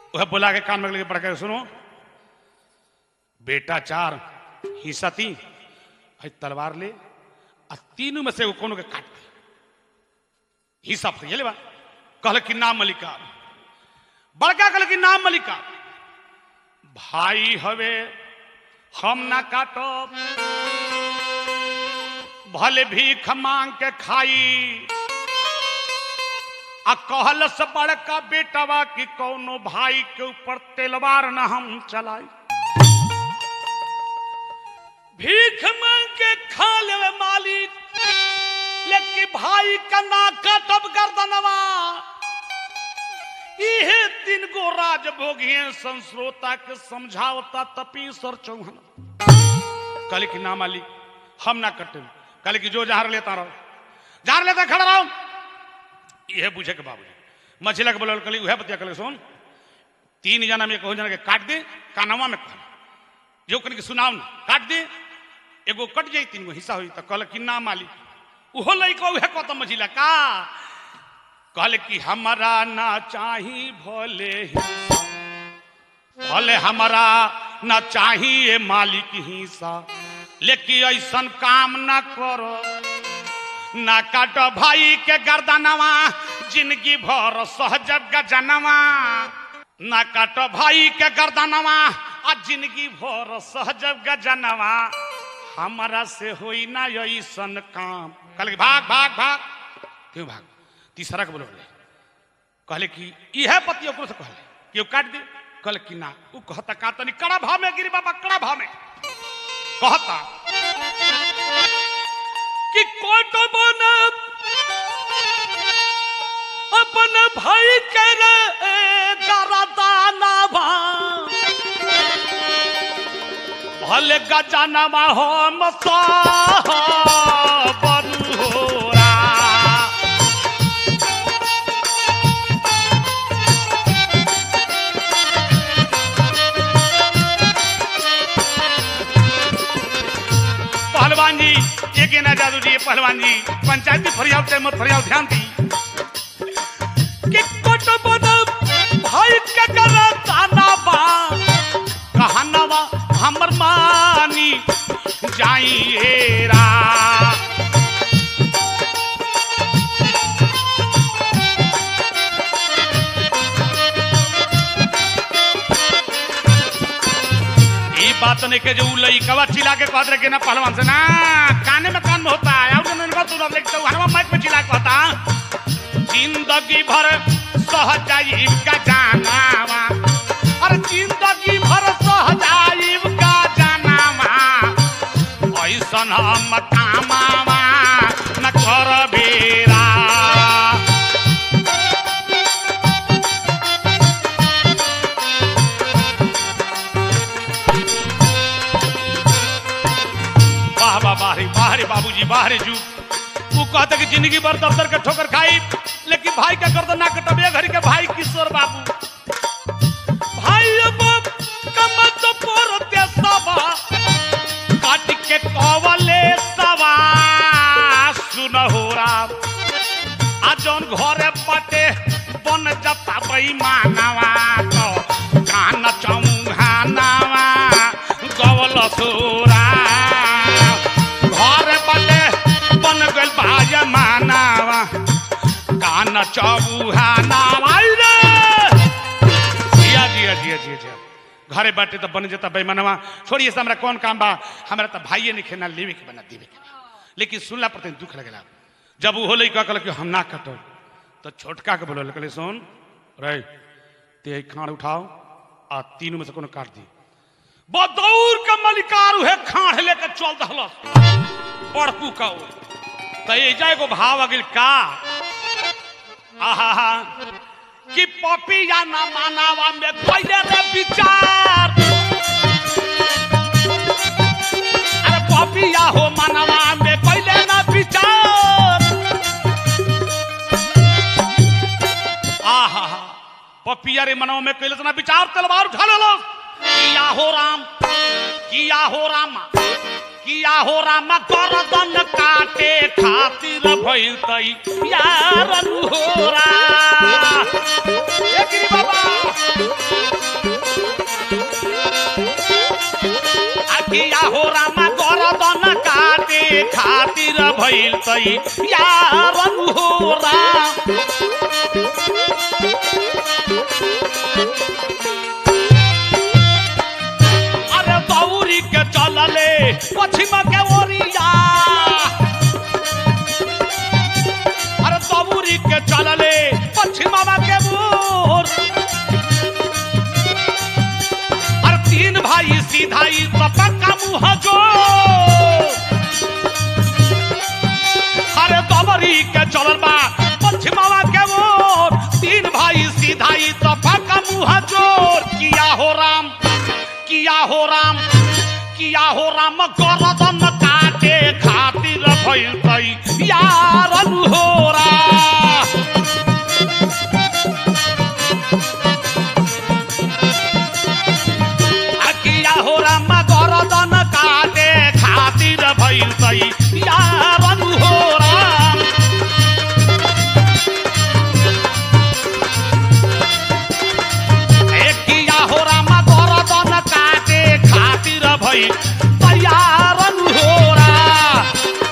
वह बोला के कान में लेके पढ़ के सुनो बेटा चार हिस्सा तीन है तलवार ले आ तीनों में से एगो कोनो के काट दे हिस्सा फरिए ले बा कहल कि नाम मलिका बड़का कहल कि नाम मलिका भाई हवे हम ना काटब भले भीख मांग के खाई आ कहल से बड़का बेटवा कि कौनो भाई के ऊपर तलवार न हम चलाई भीख मांग के खा लेवे मालिक लेकिन भाई का ना काटब गर्दनवा इहे तीन गो राजभोगिए संस्रोता के समझावता तपीसर चौहन कहले कि ना मालिक हम ना कटे कहले कि जो जहार लेता रहो जहार लेता खड़ा रहो यह बुझे के बाबू मछला के बोल कहली उहे बतिया कहले सुन तीन जना में कहू जना के काट दे कानवा में कह जो कन के सुनाव ना काट दे एगो कट जाई तीन गो हिस्सा हुई तो कहल कि ना मालिक उहो लइका उहे कहता मछला का कहले कि हमारा ना चाही भले हिस्सा भले हमारा ना चाहिए मालिक हिस्सा लेकिन ऐसन काम ना करो ना काटो भाई के गर्दनवा जिंदगी भर सहजब गजनवा ना काटो भाई के गर्दनवा आ जिंदगी भर सहजब गजनवा हमारा से होई ना ऐसन काम कहले कि भाग भाग भाग क्यों भाग तीसरा के बोलो कहले कि इहे पति ओकरो से कहले कि ओ काट दे कहले कि ना उ कहता का तनी कड़ा भाव में गिरी बाबा कड़ा भाव में कहता कि कोट बन अपन भाई के रे गरदाना भा भले गजानमा हम बरुहोरा पहलवान जी एक ना जादू जी पहलवान जी पंचायती फरियाव से मत फरियाव ध्यान दी कि कोट बन भाई के गरदाना बा कहनवा हमर मानी जाइएरा ई बात नहीं के जो उ लइकवा चिल्ला के कहत रहे कि ना पहलवान से ना काने में कान में होता है और नहीं का तू ना लेके तो हनवा माइक में चिल्ला के कहता जिंदगी भर सहजाइब का जानावा अरे जिंदगी भर सहजाइब का जानावा ऐसन हम कामावा न कर बेरा वाह वाह वाह रे वाह रे बाबूजी वाह रे जू वो कहते कि जिंदगी भर दफ्तर के ठोकर खाई लेकिन भाई का गर्दन ना कटबे घरी के भाई किशोर बाबू भाई अब कमत पर ते सवा काट के कवले सवा सुन हो राम आ जौन घरे पटे बन जता बेईमानवा तो कान चौहानवा गवल सोरा घरे पटे बन गइल भाज मानवा कान चौहानवा रे जिया जिया जिया जिया जिया घरे बाटे तो बन जाता बेईमानवा छोड़िए से हमरा कौन काम बा हमरा तो भाइये नहीं खेना लेवे के बना देवे के बा। लेकिन सुनला पर तनी दुख लगेला जब वो होले का कहल कि हम ना कटो तो छोटका के बोलो कहले सुन रे ते खाड़ उठाओ आ तीनों में से कोनो काट दी बदौर के मलिकार उहे खाड़ लेके चल दहलस बड़कू का वो तो ये जाए को भाव अगिल का आहा कि पपिया ना मानावा में पहले रे विचार अरे पपिया हो मानवा में पहले ना विचार आहा पपिया रे मनवा में कैले ना विचार तलवार उठा लो किया हो राम किया हो रामा किया हो रामा गर्दन काटे खातिर भइल तई यार अनुहोरा ए गिरी बाबा हो रामा गरदन काटे खातिर भइल तई यारन हो राम अरे दौरी के चलले पश्चिम के ओरिया अरे दौरी के चलले पश्चिम के मोर अरे तीन भाई सीधाई पक्का मुँह जो अरे दबरी के चलल बा पश्चिमवा के मोर तीन भाई सीधाई पक्का मुँह जोर किया हो राम किया हो राम किया हो राम गरदन काटे खातिर भइल तई यारन हो राम आ किया हो राम गरदन काटे खातिर भइल तई यारन हो राम ए किया हो राम गरदन काटे खातिर भइल तैयारन हो राम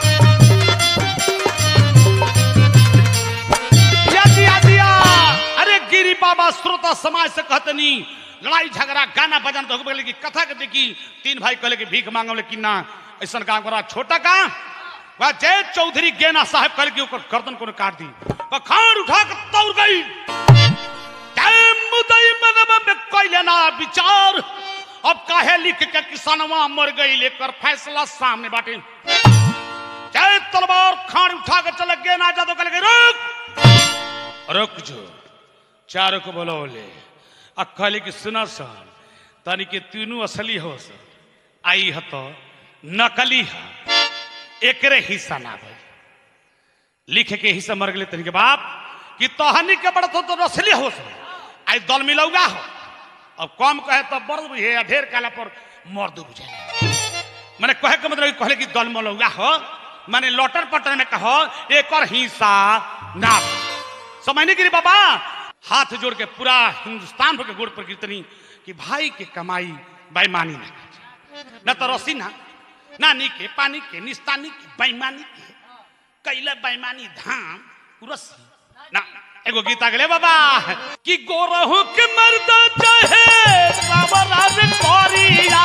या दिया दिया अरे गिरी बाबा श्रोता समाज से कहतनी लड़ाई झगड़ा गाना बजाना तो हो कि कथा के देखी तीन भाई कहले कि भीख मांगो लेकिन ना ऐसा काम करा छोटा का वह जय चौधरी गेना साहब कहले कि ओकर गर्दन को काट दी वह खान उठा के तौर गई जय मुदई मनवा में कैले ना विचार अब काहे लिख के किसानवा मर गई लेकर फैसला सामने बाटे जय तलवार खान उठा के चले गेना जादव कहले कि रुक रुक जो चारों को बोलौले आ कहले कि सुना सन तनी के तीनों असली हो सन आई ह तो नकली है एकरे हिस्सा ना भाई लिख के हिस्सा मर गए तनी के बाप कि तहनी के बड़ तो, तो असली हो सन आई दल मिलौगा हो अब कम कहे तो बड़ बुझे आ ढेर काला पर मर्द बुझे मैंने कहे के मतलब कि कहले कि दल मिलौगा हो माने लौटर पटर में कहो एक और हिस्सा ना समझ नहीं गिरी बाबा हाथ जोड़ के पूरा हिंदुस्तान भर के गोड़ पर कीर्तनी कि भाई के कमाई बेईमानी ना कीजिए। न तो रसी ना ना के पानी के निस्तानी के बेईमानी के कैले बेईमानी धाम रसी ना एगो गीत आ गेले बाबा कि गोरहु के मर्द चाहे बाबरा रे कोरिया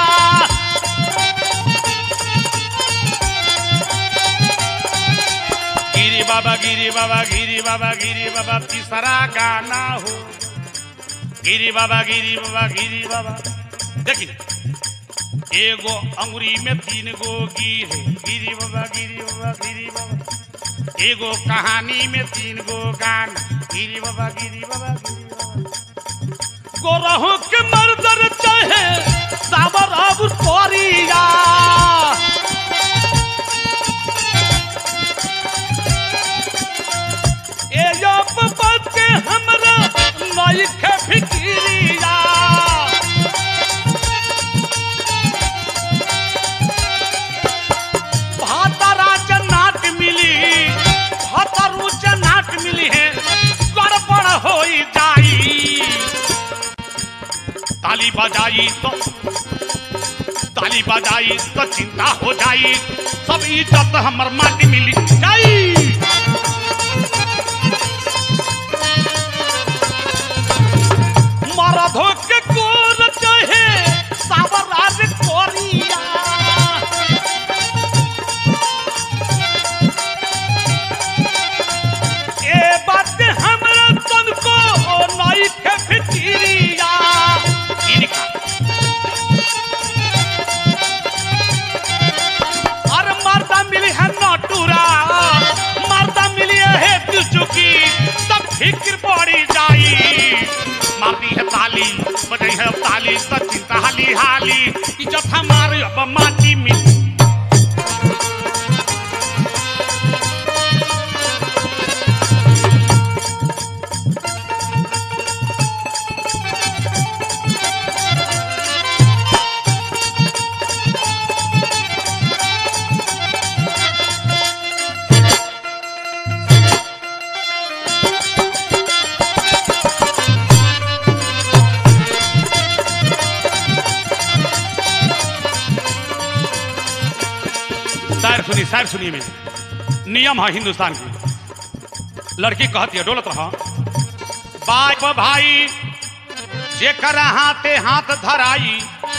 गिरी बाबा गिरी बाबा गिरी बाबा गिरी बाबा तीसरा गाना हो गिरी बाबा गिरी बाबा गिरी बाबा देखी एगो अंगुरी में तीन गो गिरे गिरी बाबा गिरी बाबा गिरी बाबा एगो कहानी में तीन गो गाना गिरी बाबा गिरी बाबा गिरी बाबा गोरहु के मर्दर चाहे साबर अब कोरिया ए यो बात के हमरा नई के फिकिरिया भातरा जन्नात मिली भातरू जन्नात मिली है गड़बड़ हो जाई ताली बजाई तो ताली बजाई तो चिंता हो जाई सब इज्जत हमर माटी मिली जाई मरधो के कोर चाहे सावराज कोरिया ए बात हमरा तन को नई के फिकिरिया इनका और मर्दा मिली है नटूरा मर्दा मिली है चुकी सब फिक्र पड़ी जाई मारती है ताली बजाई है ताली तो चिंता हाली हाली इज्जत हमारे अब माटी में सुनी शायर सुनिए में नियम है हिंदुस्तान की लड़की कहती है डोलत रहा बाप भाई जेकर हाथे हाथ धराई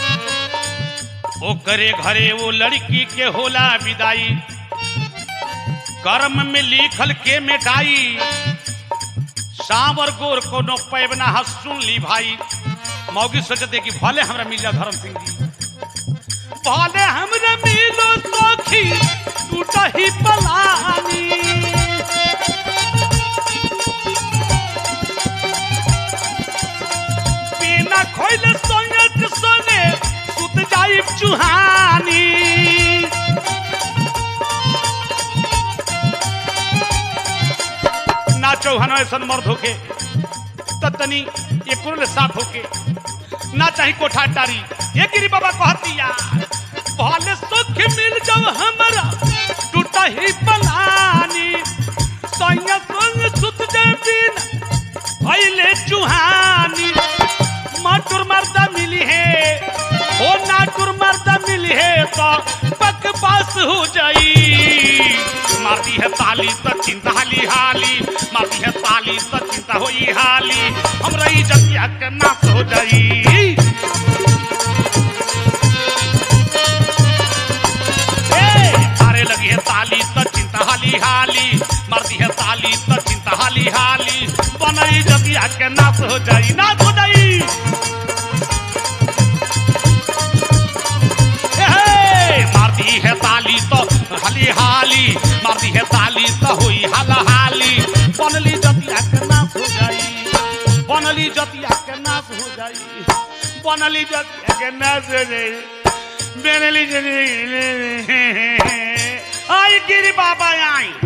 ओकरे घरे वो लड़की के होला विदाई कर्म में लिखल के मिटाई सावर गोर कोनो पैबना हस सुन ली भाई मौगी सोचते कि भले हमरा मिल जाओ धर्म सिंह जी भले हमरा मिलो सखी टूटा ही पलानी बिना खोइले सोने के सोने सुत जाई चुहानी ना चौहान ऐसन मर्द होके त तनी ये कुरल साफ होके ना चाही कोठा टारी ये गिरी बाबा कहती यार भले सुख मिल जाओ हमरा टूटा ही पलानी सैया संग सुत जाए बिन भइले चुहानी माटुर मर्दा मिली है ओ नाटुर मर्दा मिली है तो पक पास हो जाई मारती है ताली तो चिंता हाली हाली मारती है ताली तो चिंता होई हाली हमरा इज्जत के नाश हो जाई ए, मारे लगी है ताली तो चिंता हाली हाली मारती है ताली तो चिंता हाली हाली बनई जतिया के नाश हो जाई नाश हो जाई ए, मारती है ताली तो हाली हाली मारती है ताली तो हुई हाला हाली बनली जतिया के नाश हो जाई बनली जतिया के नाश हो जाई बनली जतिया के नाश हो जाई बनली जतिया आई गिरी बाबा आई